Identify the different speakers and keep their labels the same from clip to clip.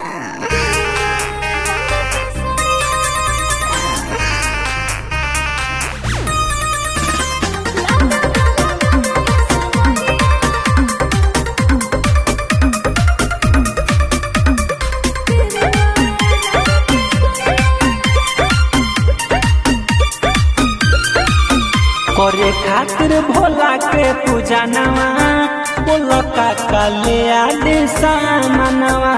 Speaker 1: करे खातिर भोला के पूजा नवा बोलो काका ले आदे सामनवा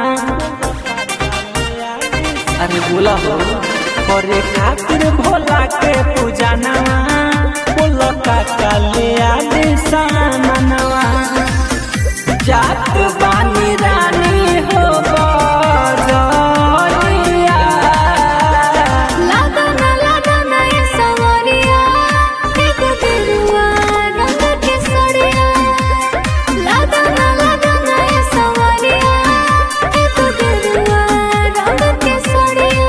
Speaker 1: अरे बोला हो करे खातिर भोला के पूजा नवा बोलो काका ले आदे सामनवा जात बानी रानी हो बजरिया
Speaker 2: लागना लागना ये सवरिया एक दिलवा रंग के सड़िया लागना लागना ये सवरिया एक दिलवा रंग के सड़िया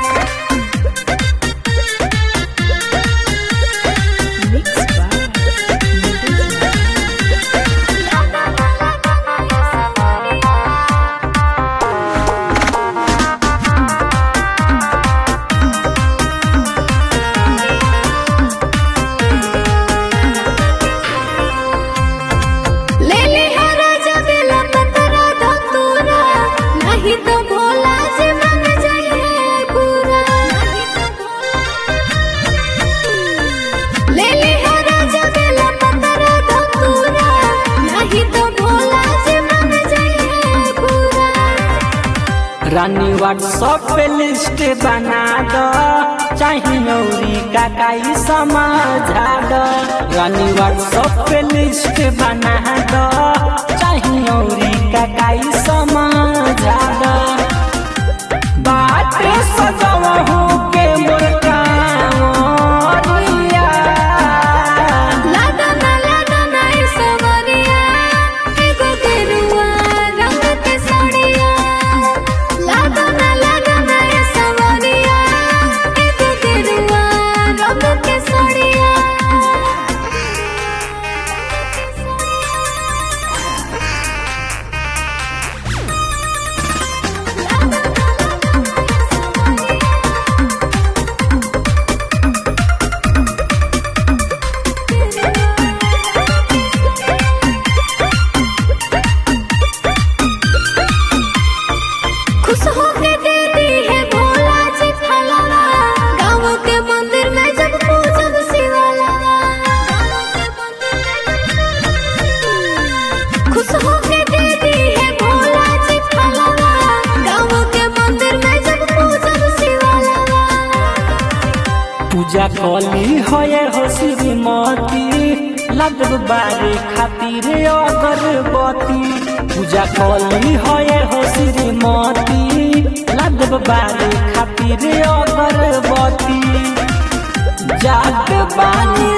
Speaker 2: मिक्स बाय लागना लागना ये सवरिया ले ले हरा जबेला पतरा धतूरा नहीं तो भोला जी मन जाइए पूरा ले ले हरा जबेला पतरा धतूरा नहीं तो भोला जी मन जाइए पूरा
Speaker 1: रानी व्हाट्सएप पे लिस्ट बना दो चाहे नौरी काकाई समझा दो रानी व्हाट्सएप पे लिस्ट बना दो चाहे नौरी काकाई समझा दो बात सजवहू के मोर कांवरिया
Speaker 2: लागना लागना ये सवरिया एगो गेरुआ रंग के साड़िया लागना लागना ये सवरिया एगो गेरुआ रंग के साड़िया खुश होके दे दी है भोला जी फलवा गाँव के मंदिर में जब पूजब शिवाला खुश होके दे दी है भोला जी फलवा गाँव के मंदिर में जब पूजब शिवाला
Speaker 1: पूजा कली होए हो श्रीमती लगब बारे खातिर अगरबत्ती पूजा कली होए हो श्रीमती लगब बारे खातिर अगरबत्ती जात बानी